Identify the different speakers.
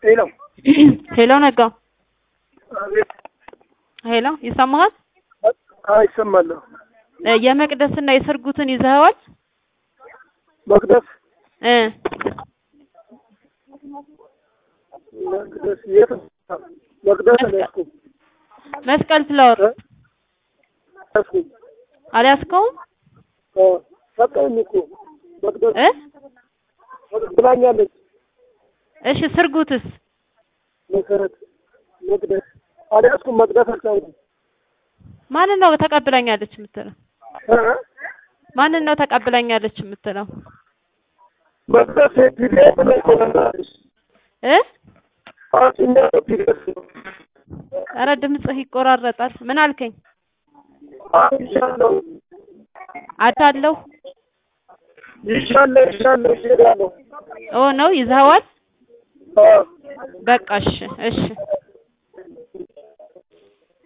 Speaker 1: ሄሎ
Speaker 2: ሄሎ ነጋ፣
Speaker 1: አቤት።
Speaker 2: ሄሎ ይሰማሃል?
Speaker 1: አዎ ይሰማለሁ።
Speaker 2: እ የመቅደስና የሰርጉትን ይዘኸዋል?
Speaker 1: መቅደስ
Speaker 2: እ
Speaker 1: መቅደስ የት መቅደስ አልያዝኩም
Speaker 2: መስቀል ፍላወር
Speaker 1: እ አልያዝኩም።
Speaker 2: አልያዝከውም?
Speaker 1: እ ሰጠኝ እኮ መቅደስ
Speaker 2: እ
Speaker 1: መቅደስ ብላኛለች።
Speaker 2: እሺ ስርጉትስ?
Speaker 1: መሰረት መቅደስ አልያዝኩም። መቅደስ አልቻልኩም።
Speaker 2: ማንን ነው ተቀብላኛለች የምትለው?
Speaker 1: እ
Speaker 2: ማንን ነው ተቀብላኛለች የምትለው?
Speaker 1: መቅደስ ፒዲኤፍ ላይ እኮ ነግራለች።
Speaker 2: እ
Speaker 1: አጭኛ ፒዲኤፍ
Speaker 2: ኧረ ድምፅህ ይቆራረጣል። ምን አልከኝ?
Speaker 1: ይሻለሁ
Speaker 2: አታለሁ
Speaker 1: ይሻለሁ ይሻለሁ ይሄዳለሁ።
Speaker 2: ኦ ነው ይዘኸዋል?
Speaker 1: አዎ
Speaker 2: በቃ እሺ እሺ